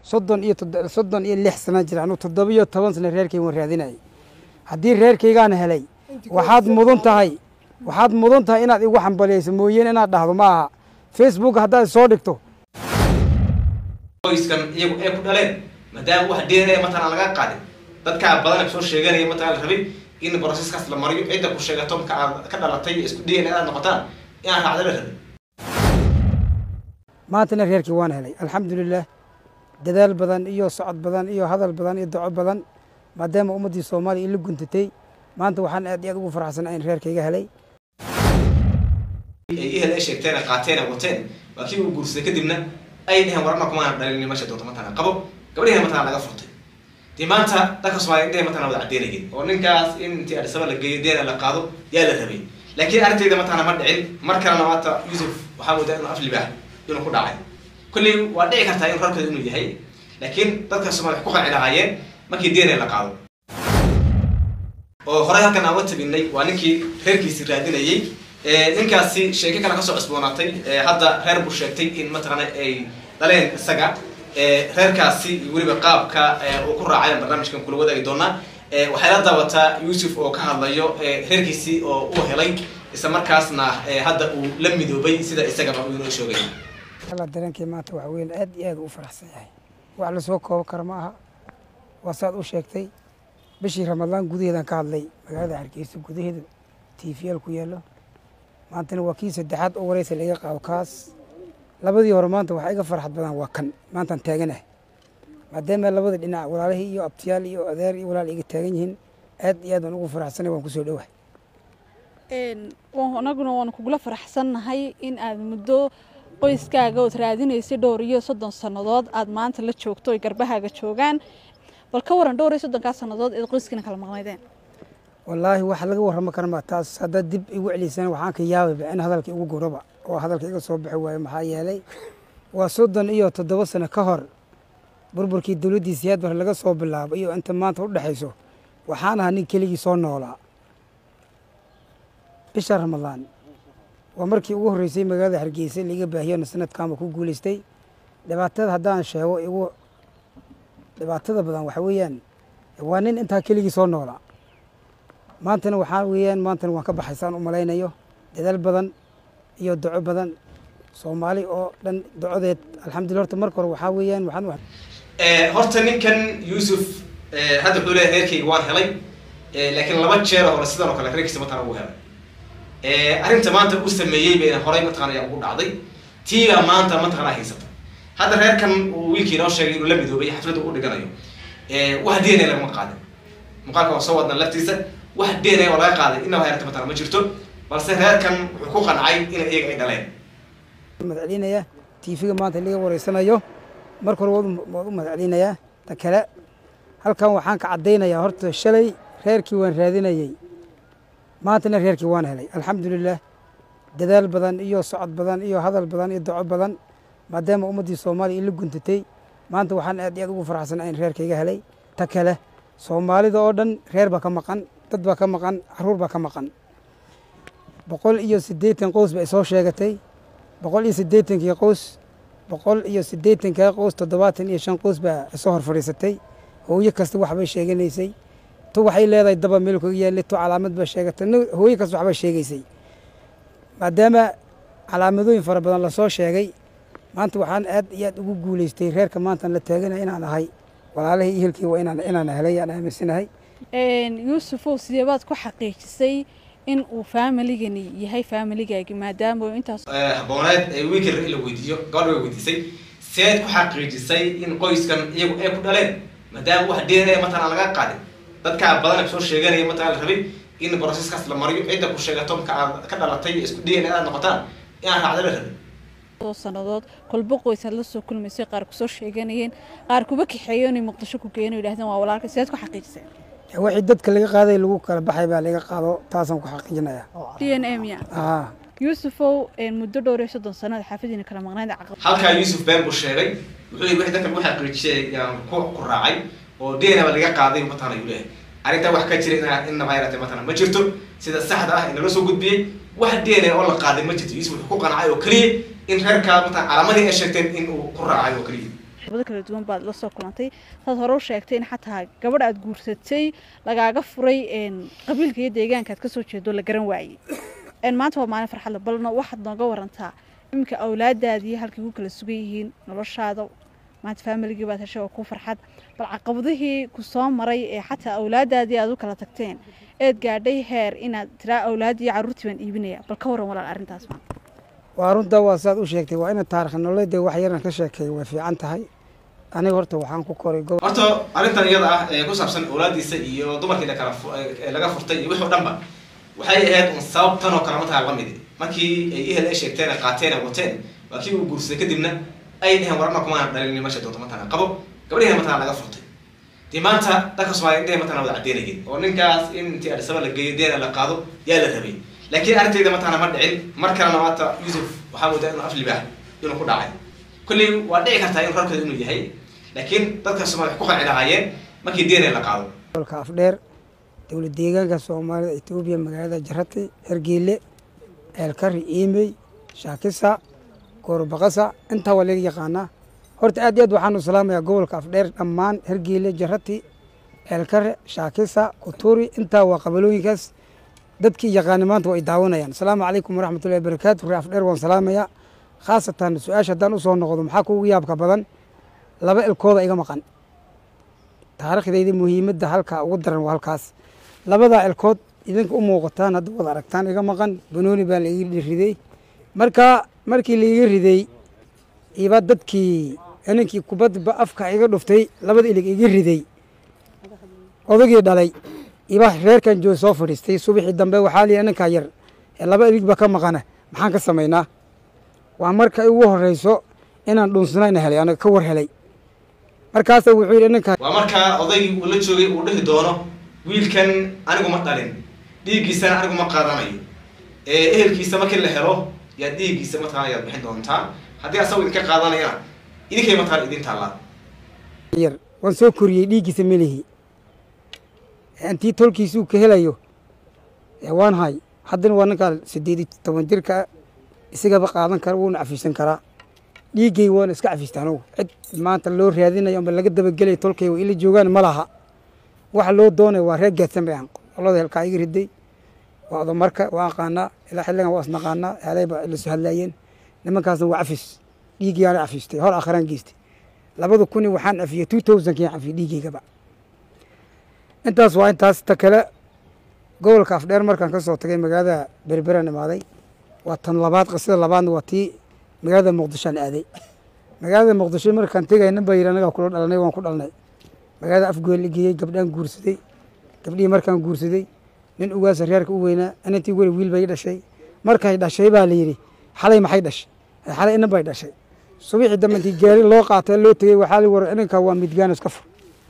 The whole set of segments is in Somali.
soddon iyo toddo- soddon iyo lix sana jira anu toddoba iyo toban sana reerkayga waan raadinayay haddii reerkaygaan helay waxaad mudan tahay waxaad mudan tahay inaad igu xambaliyayso mooyeen inaad dhahdo ma aha facebook haddaad soo dhigto qoyskan iyagu ay ku dhaleen maadaama wax deenaya matalan laga qaadin dadkaa badan soo sheeganaya matalan la rabay in broseskaas la mariyo cidda ku sheegato marka aad ka dhalatay isku dna aad noqotaan inaan raacda la rabin maantana reerkii waan helay alxamdulilah dadaal badan iyo socod badan iyo hadal badan iyo doco badan maadaama ummaddii soomaaliya ila guntatay maanta waxaan aad iyo aad ugu faraxsanaa in reerkayga helay ay ihel ay sheegteen ay qaateen ay wateen waa kii uu guursaday kadibna ay dheheen warana kumaana dhalin meesha doonta matalan qabo gabadhiina matalan laga furtay dee maanta dadka soomaaliya indhehe matalan wada caddeynayeen oo ninkaas in intii adhisaba la geeyo deena la qaado yaa la rabay laakiin arrintayda matalan ma dhicin mar kalena maanta yuusuf waxaa moodaa inuu af libaax inuu ku dhacay kolley waa dhici kartaa in rarkooda inuu yahay laakiin dadka soomaaliya wax ku qanci lahaayeen markii deena la qaado oo horey halkan aan uga tabinay waa ninkii reerkiisi raadinayey ninkaasi sheeko kale kasoo cusboonaatay hadda reer buu sheegtay in mataqaana ay dhaleen isaga reerkaasi iyo weliba qaabka uu ku raacay barnaamijkan kula wadaagi doonaa waxay la daawataa yuusuf oo ka hadlayo reerkiisii oo uu helay isla markaasna hadda uu la midoobay sida isagaba uu inoo sheegay alla dareenkii maanta waxa weyn aad iyo aad u faraxsan yahay wax lasoo koobo kara ma aha waa saad u sheegtay bishii ramadaan gudaheedaan ka hadlay magaalada hargeysa gudaheeda tvl ku yaallo maantana waa kii saddexaad oo wareysa laga qaado kaas labadii hore maanta waxaa iga farxad badan waa kan maantaan taaganahay maadaama labada dhinac walaalihii iyo abtiyaal iyo adeer iyo walaal iga taagan yihiin aad iyo aad waan ugu faraxsanay waan kusoo dhowahay anaguna waanu kugula faraxsannahay in aad muddo qoyskaaga ood raadinaysay dhowr iyo soddon sannadood aad maanta la joogto oy garbahaaga joogaan bal ka waran dhowr iyo soddonkaa sannadood eed qoyskiina kala maqnaydeen wallaahi wax laga warramo karama taas haddaad dib igu celiysana waxaan ka yaabayba in hadalka igu goroba oo hadalka iga soo bixi waayo maxaa yeelay waa soddon iyo toddoba sano ka hor burburkii dowladdii siyaad bar laga soo bilaabo iyo inta maanta u dhexayso waxaan ahaa nin keligii soo noolaa bisha ramadaan waa markii ugu horreysay magaalada hargeysa laiga baahiyona sanadkaanba ku guulaystay dhibaatada haddaan sheego igu dhibaatada badan waxa weeyaan waa nin intaa keligii soo noolaa maantana waxaa weeyaan maantana waan ka baxaysaan u malaynayo dadaal badan iyo doco badan soomaali oo dhan docodeed alxamdulillah horta marka hore waxaa weeyaan waxaan horta ninkan yuusuf hadda wuxuu leeyahay reerkayga waan helay laakiin laba jeer hore sidan oo kale reerkiisa mataqana uu helay arrinta maanta uu sameeyey bayna horey mataqana ayaa ugu dhacday tiibaa maanta mataqana haysata hadda reerkan uu wiilkii inoo sheegay inuu la midoobay xafladda u dhiganayo wax dna lagama qaadin muuqaalka waa soo wadna laftiisa wax dna oo laga qaaday inaba heerta mataqana ma jirto balse reerkan wuxuu ku qancay in iyaga ay dhaleen madcelinayaa tiifiga maanta laga wareysanayo marka hore waad u madcelinayaa ta kale halkan waxaan ka caddaynayaa horta shalay reerkii waan raadinayey maantana reerkii waan helay alxamdulilah dadaal badan iyo socod badan iyo hadal badan iyo doco badan maadaama ummaddii soomaaliya ila guntatay maanta waxaan aad iyo aad ugu faraxsanaa in reerkayga helay ta kale soomaalida oo dhan reer baa ka maqan dad baa ka maqan caruur baa ka maqan boqol iyo siddeetan qoys ba isoo sheegatay boqol iyo siddeetankii qoys boqol iyo siddeetankaa qoys toddobaatan iyo shan qoys baa isoo hor fadhiisatay hooyo kasta waxbay sheeganaysay tu waxay leedahay daba meel kaga yaallay tu calaamad baa sheegatay hooyo kasta waxbay sheegaysay maadaama calaamadooyin fara badan lasoo sheegay maanta waxaan aad iyo aad ugu guulaystay reerka maantaan la taaganaya inaan ahay walaalihii ihelkii waa inaan inaan helay aan aaminsanahay yuusufow sideebaad ku xaqiijisay in uu faamiligani yahay faamiligaagi maadaama intaas habooneed ee wiilka la weydiiyo gabadha way weydiisay seed ku xaqiijisay in qoyskan iyagu ay ku dhaleen maadaama wax dna matalan laga qaadin dadkaa badan soo sheeganaya matalan la rabay in broseskaas la mariyo cidda ku sheegato marka aad ka dhalatay isku dna aad noqotaan inaan raacda la rabin sannadood kolba qoysaad la soo kulmaysay qaar kusoo sheeganayeen qaar kuba kaxeeyo inay muqdisho ku geeno yidhahdeen waa walaalka sideed ku xaqiijiseen wixii dadka laga qaaday lagu kala baxay baa laga qaado taasaan ku xaqiijinaya d n a miya aa yuusufow muddo dhowr iyo soddon sanada xaafadiina kala maqnayd caqab halkaa yuusuf been buu sheegay wuxuu yii wixii dadka lagu xaqiijiyay yaan ku ku raacay oo dna ba laga qaaday mataqana ayuu leeyahay arrintaa wax ka jira ina innaba yaratay mataqana ma jirto sida saxda ah inala soo gudbiyey wax dna oo la qaaday ma jirto yuusuf wuxuu ku qancay oo keliya in reerkaa mataqana calaamadii ay sheegteen in uu ku raacay oo keliya bado kala duwan baad la soo kulantay saad hore u sheegtay in xataa gabadh aad guursatay lagaaga furay qabiilka iyo deegaanka aad kasoo jeedo la garan waayey maanta waa maalin farxadle balna waxaad nooga warantaa iminka awlaadaadii halkay ku kala sugan yihiin noloshaada maanta faamiligii baad heshay oo ku farxad bal caqabadihii ku soo maray ee xataa awlaadaadii aad u kala tagteen eed gaadhay heer inaad tiraa awlaadii carruurtii baan iibinaya bal ka waran walaal arrintaas maa waa runta waa saad u sheegtay waa ina taarikh nololeeda wax yaran ka sheekeeya way fiican tahay aniga horta waxaan ku koray gob horta arrintan iyada ah ee ku saabsan awlaadiisa iyo dumarkii lakala laga furtay iyo wixii o dhan ba waxay ahayd un sabab tan oo kale mataa lamid markii ay ehel ay sheegteen ay qaateen ay wateen waa kii uu guursaday kadibna ay dheheen warama kumaana dhalin meesha doonto matana qabo gabadhiina matana laga furtay dee maanta dalka soomaaliya indhehe matana wada caddeynayeen oo ninkaas in intii adhisaba la geeyo deena la qaado yaa la rabay laakiin arrintayda matana ma dhicin mar kalena maanta yuusuf waxaa moodaa inuu aflibah inuu ku dhacay kolley waa dhici kartaa in rarkeeda inuu yahay laakiin dadka soomaliya wax ku qanci lahaayeen markii deena la qaado gobolka afdheer dowlad deegaanka soomaalida etoobiya magaalada jarati hergeele ceelkari iimey shaakisa goorobaqasa intaa waa laga yaqaanaa horta aad iyo aad waxaan u salaamayaa gobolka afdheer dhammaan hergeele jarati ceelkare shaakisa kuturi intaa waa qabalooyinkaas dadkii yaqaani maanta waa ay daawanayaan asalaamu calaykum waraxmatullahi wabarakaatu ree afdheer waan salaamayaa khaasatan su-aasha haddaan usoo noqdo maxaa kuugu yaabka badan laba ilkooda iga maqan taariikhdayda muhiimadda halkaa ugu daran waa halkaas labadaa ilkood idinka u muuqataan hadda wada aragtaan iga maqan banooni baa laiga riday markaa markii laiga riday iba dadkii ninkii kubadba afka iga dhuftay labada ilig iga riday odagii dhalay iba reerkan joog soo fadhiistay subaxii dambe waxaa liyi ninkaa yar ee laba iligba ka maqana maxaan ka samaynaa waa marka ugu horeyso inaan dhunsanayn helay anaga ka war helay markaasa wuxuu yidhi ninkaa waa markaa odaygii uu la joogay uu dhihi doono wiilkan anigu ma dhalin dhiiggiisana anigu ma qaadanayo ee ehelkiisa markii la helo yaa dhiiggiisa mataqana yaad bixin doontaa haddii asagu idinka qaadanayana idinkay mataqana idin taallaa yar waan soo koriyey dhiiggiisa melihi intii tolkiisuu ka helayo waan hay haddana waa ninkaa sideed iyo toban jirka isagaba qaadan kara wuuna cafiisan karaa dhiiggay waana iska cafista anugu cid maanta loo raadinayo amba laga dabagelaya tolkay wa ila joogaan ma laha waxa loo doonaya waa reer gaadsan bay ahan qolada helkaa iga riday waa odamarka waa aqaanaa ilaa xilligan waa isnaqaanaa helay baa ila soo hadlaayeen nimankaasna waa cafis dhiiggiyaana cafistay hor akhraan geystay labada kuni waxaan cafiyey two thousandkiyan cafiyey dhiiggaygaba intaas waa intaas ta kale gobolka afdheer markaan ka soo tagay magaalada berberan imaaday waa tan labaad qisada labaadna waa tii magaalada muqdishoan aaday magaalada muqdisho markaan tegay nin baa yidhi anagaa kula dhalanay waan ku dhalnay magaalada afgool la geeyey gabdhaan guursaday gabdhihii markaan guursaday nin ugaasa reerka u weynaa inantii weli wiil bay dhashay markay dhashay baa la yidhi xalay maxay dhashay xalay inan bay dhashay subixii dambe intii gaari loo qaatay loo tegey waxaa la war inankaa waa midgaan iska fur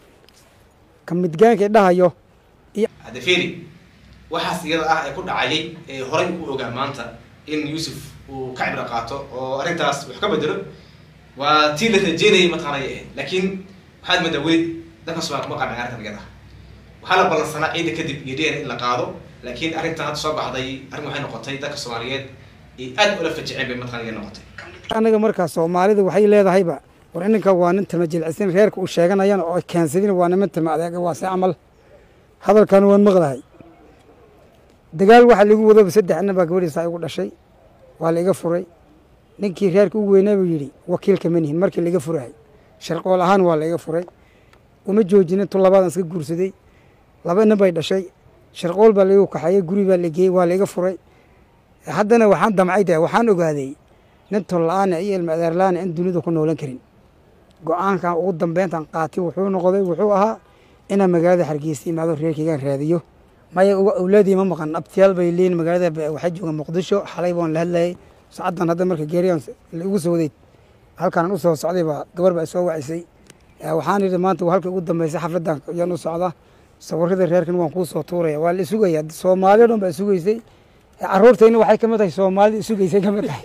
ka midgaankay dhahayo hadda feri waxaas iyada ah ee ku dhacayay ee horay u ogaa maanta in yuusuf uu ka cibro qaato oo arrintaas wax ka bedelo waa tii la rajeynayay mataqaanay ahayd laakiin waxaad moodaa weli dalka somalia kuma qancin arrintan iyada ah waxaa la ballansanaa ciida kadib iyo dn in la qaado laakiin arrintan hadda soo baxday arrin waxay noqotay dalka soomaaliyeed ay aad ula fajiceen bay mataqana noqotay anaga markaa soomaalida waxay leedahayba war ininka waa nin tama jilcisan reerka uu sheeganayana oo keensadin waa niman tama adeega waa se camal hadalkan waan maqlahay dagaal waxaa ligu wadaba saddex nin baa gabadhiisa igu dhashay waa la iga furay ninkii reerka u weynaa buu yidhi wakiilka manihin markii laiga furahay sharqool ahaan waa la iga furay uma joojinin tu labaadan iska guursaday laba nin bay dhashay sharqool baa laigu kaxeeyey guri baa la geeyey waa la iga furay haddana waxaan damcay de waxaan ogaaday nin tolla-aana iyo ilma adeerlaana in dunida ku noolan karin go-aankan ugu dambeyntan qaati wuxuu noqday wuxuu ahaa inaan magaalada hargeysa imaado reerkeygaan raadiyo maya awlaadii ma maqan abtiyaal bay leeyiin magaalada waxay joogaan muqdisho xalay baan la hadlayay sacaddan hadda marka geeriyan igu soo waday halkaan u soo socday baa gabar baa soo wacisay waxaan yidhi maanta halka ugu dambeysay xafladdan ayaan u socda sawirada reerkan waan kuu soo tuuraya waa la isugaya soomaali o dhan baa isugeysay caruurtayna waxay kamid tahay soomaalida isugeysay kamid tahay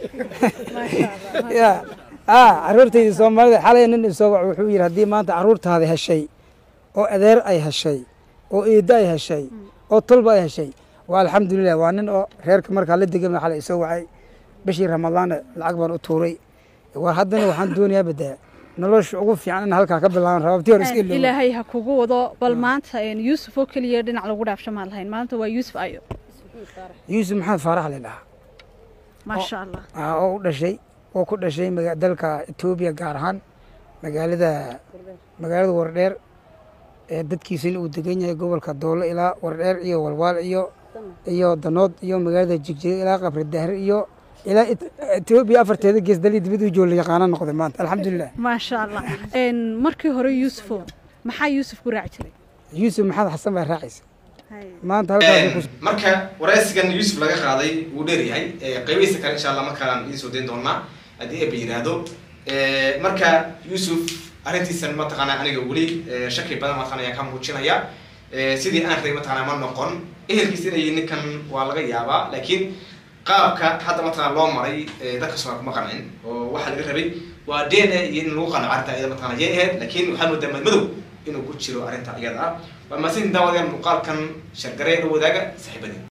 ya a caruurtayda soomaalida xalay nin isoo wac wuxuu yidhi haddii maanta caruurtaada heshay oo adeer ay heshay oo eeddo ay heshay oo tolba ay heshay waa alxamdulilah waa nin oo reerka markaa la degama xalay isoo wacay bishii ramadaana lacag baan u tuuray war haddana waxaan doonayaa badaa nolosha ugu fiican in halkaa ka bilaaban rababtii hore iska ilooba ilaahay ha kugu wado bal maanta een, yuusuf oo keliya dhinac lagu dhaafsho maan lahayn maanta waa yuusuf ayo yuusuf maxamed faarax la dhahaa maasha allah ah, oo u dhashay oo ku dhashay maga- dalka etoobiya gaar ahaan magaalada magaalada wardheer ee dadkiisuna uu degan yahay gobolka doolo ilaa wardheer iyo walwaal iyo iyo danood iyo magaalada jigjiga ilaa qabri dahre iyo ilaa Et- etoobiya afarteeda gees dalii dibad u joola yaqaana noqday maanta alxamdulilah maasha allah Een, markii hore yuusufo maxaa yuusuf ku raaci jiray yuusuf maxamed xasan baa raacaysa maanta halkaasay ku marka waraysigan yuusuf laga qaaday wuu dheer yahay qeybihiisa kale insha allah markaan idiin soo dayn doonaa haddii eeba yidhaahdo marka yuusuf arrintiisan mataqaanaa aniga weli eh, shaki badan mataqaana ayaan ka muujinaya Eh, sidii aan rabay mataqaanaa ma noqon ehelkiisa inay ninkan waa laga yaabaa laakiin qaabka hadda mataqaana loo maray eh, dadka soo kuma qancin oo waxaa laga rabay waa dna iyo in lagu qanco arrinta iyada mataqaana yay ahayd laakiin waxaa moodaa madmadow inuu ku jiro arrinta iyada ah waa maasin daawadayaal muuqaalkan shargaree la wadaaga saaxiibadii